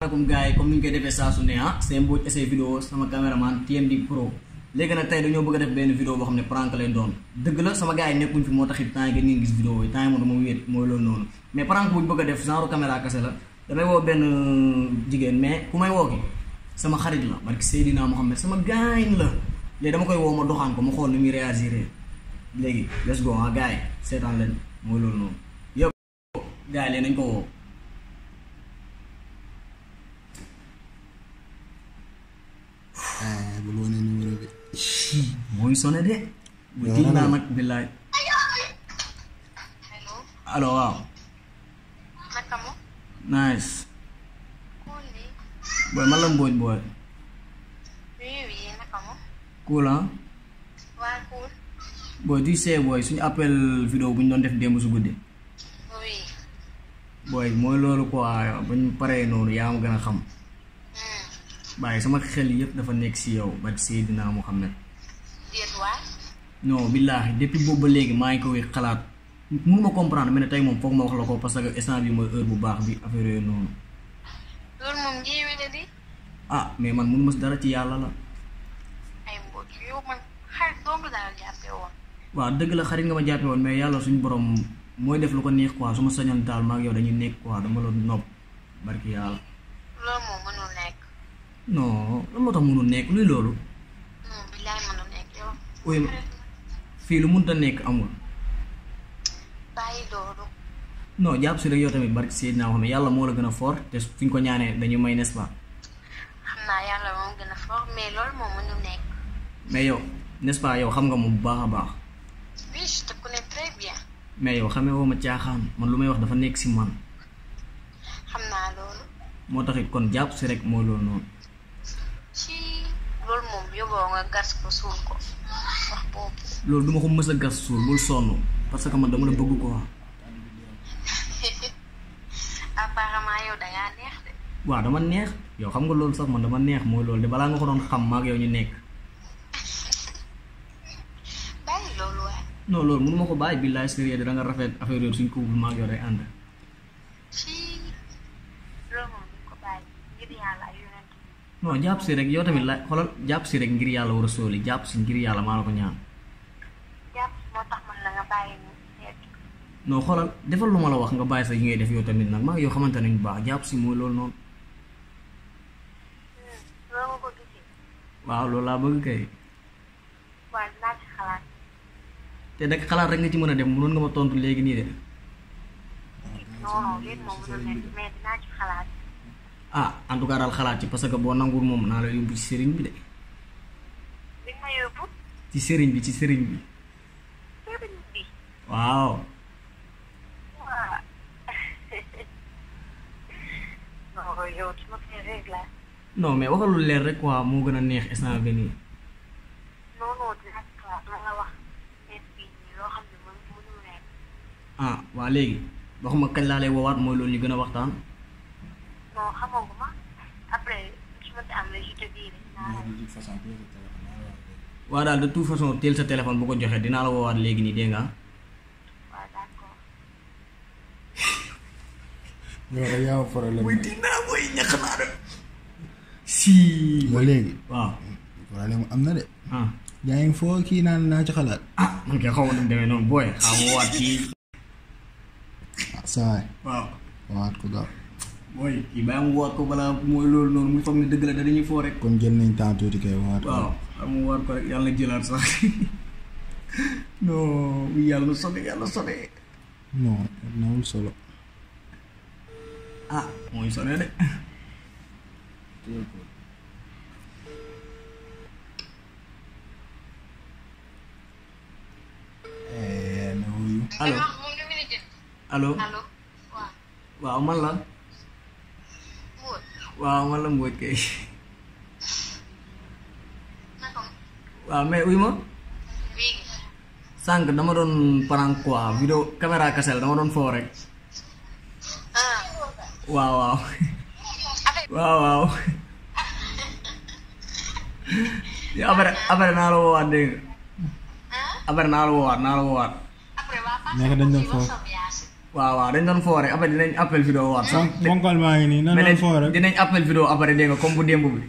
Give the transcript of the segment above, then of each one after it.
comme gars yi comme ni ñu koy defee saa su ne ah seen Mbodj essai vidéo sama caméraman TMD Pro léegi nag tey dañoo bëgg a def benn vidéo boo xam ne prank lay doon dëgg la sama gars yi nekkuñ fi moo taxit temps yi ngeen gis vidéo yi temps yi moom dama wéet mooy loolu noonu mais prank bu ñu bëgg a def genre caméra kese la damay woo benn jigéen mais ku may woo ki sama xarit la barki Seydina Mohamed sama gaañ la léegi dama koy woo ma doxaan ko ma xool ni muy réagir léegi let's go ah gars yi seetaan leen mooy loolu noonu yow gars yi léegi nañ ko woo ah bul wane numéro bi. mooy sonné de. bu tiit naa nag billaay. Hello, allo waaw. naka mo? nice. Kuli. booy man la Mbodj booy. Oui, oui, naka mo? cool ah. Waa cool. booy tu sais booy suñu appel vidéo bu ñu doon def démb su guddi. Oui. booy mooy loolu quoi ba ñu paree noonu yaa ma gën a xam. Hmm. bàyyi sama xel yëpp dafa nekk si yow ba Seydina Mohamed. Déet waay. non billaahi depuis boobu ba léegi maa ngi koy xalaat mënu ma comprendre mais ne tey moom foog ma wax la ko parce que instant bi mooy heure bu baax bi affaire yooyu noonu. Loolu moom njiiwi la di. ah mais man mënu ma si dara ci yàlla la. Ay mbóot yow man xarit dong daal jàppee woon. waaw dëgg la xarit nga ma jàppe woon mais yàlla suñu borom mooy def lu ko neex quoi su ma sañoon daal maa ngi yow dañuy nekk quoi dama la nopp barki yàlla. Loolu moom mënul nekk. non lan moo tax mënul nekk luy loolu. Non, billaay mënul nekk yow. oui fii lu mënta nekk amul. Bàyyi loolu. non jàpp si rek yow tamit barki Seydina Mohamed yàlla moo la gën a fort te fi ñu ko ñaanee dañu may n'est-ce pas Xam naa yàlla moom gën a fort mais loolu moom mënul nekk. mais yow n'est-ce pas yow xam nga moom bu baax a baax Oui, je te connais très bien. mais yow xamee woo ma caaxaan man lu may wax dafa nekk si man Xam naa loolu. moo taxit kon jàpp si rek mooy loolu noonu. Ci loolu moom yóbboo nga gas ko suul ko. Wax boobu. loolu duma ko mës a gas suul bul sonn parce que man dama la bëgg quoi. Apparemment yow dangaa neex de. waaw dama neex yow xam nga loolu sax man dama neex mooy loolu de balaa nga ko doon xam maag yow ñu nekk Bàyyi loolu waay. non loolu mënu ma ko bàyyi billaay sérieux da nga rafet affaire yooyu suñ ko bu maag yow day ànd ci loolu moom duñ ko bàyyi ngir yàlla ak yonent bi. non jàpp si rek yow tamit la xoolal jàpp si rek ngir yàlla war a sóoli jàpp si ngir yàlla maa la ko ñaan jàpp moo tax man la nga bàyyi mu seet non xoolal defal lu ma la wax nga bàyyi sa yi ngay def yow tamit nag maag yow xamante nañu baax jàpp si mooy loolu noonu loolu nga ko gisee waaw loolu laa bëgg kay waaye dinaa ci xalaat te nag xalaat rek nga ci mën a dem mënoon nga ma tontu léegi nii de non non léegi moom mënul nekk mais dinaa ci xalaat ah en tout cas daal xalaat ci parce que boo nanguwul moom naa la yóbbu ci sëriñ bi de li ma yóbbu ci sëriñ bi ci sëriñ bi sëriñ bi waaw waa non yow tu ma fais règle la non mais waxal lu leer rek quoi moo gën a neex instant bi nii non non dinaa ci xalaat ma la wax mais fii nii loo xam ne mën mënul nekk ah waa léegi waxuma kañ laa lay woowaat mooy loolu ñu gën a waxtaan non xamaguma après su ma ci am la je te dirai naa la de toute façon téye sa téléphone naa la wax léegi. waa daal de toute façon teel sa téléphone bu ko joxee dinaa la woowaat léegi nii dégg nga waaw d'accord yow rek yaa am problème. dinaa koy ñàkk naa de si ba léegi. waaw problème am na de. ah yaa ngi foo kii naan naa ci xalaat. ah man kay xaw ma nu mu demee noonu booy xaw ma woowaat kii ah saa waay waaw waxaat ko gaaw. booy kii bàyyi mu woowaat ko balaa mooy loolu noonu muy foog ne dëgg la da dañuy foo rek kon jël nañ temps tuuti kay waxaat ko. waaw xam nga war ko rek yàlla jëlaat sax non oui yàlla sone yàlla sone non nawul solo. ah mooy sone de Eh, na wuyu. allo moom li mu ne jël allo allo waaw waaw man la Mbodj waaw man la Mbodj kay naka mu waaw mais uy ma léegi sànq dama doon prank quoi vidéo caméra kasel dama doon foo rek ah waaw waaw affaire waaw waaw yow après après naa la woowaat dégg nga ah après naa la woowaat naa la woowaat après waa Naka dañ doon Fatou foofu? Sow Yacine waaw waaw dañ doon foo rek après dinañ appel vidéo waat sax ponkal maa ngi nii nan mais la foo rek dinañ appel vidéo après dégg nga comme bu démb bi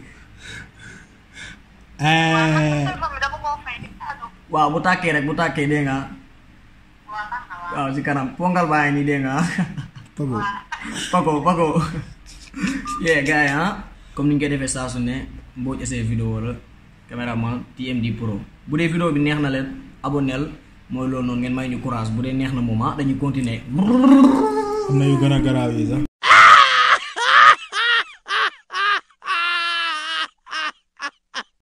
Eh, téléphone bi dama koo fay di allo waaw bu tàkkee rek bu tàkkee dégg nga waaw baax na waaw waaw si kanam ponkal baa ngi nii dégg nga Pago Paco Paco yeah gars yi ah comme ni ñu koy defee saa su ne Mbodj essai vidéo la caméraman TMD Pro bu dee vidéo bi neex na leen abonnel mooy loolu noonu ngeen may ñu courage bu dee neex na moom ah dañuy continuer am na yu gën a garaaw yi sax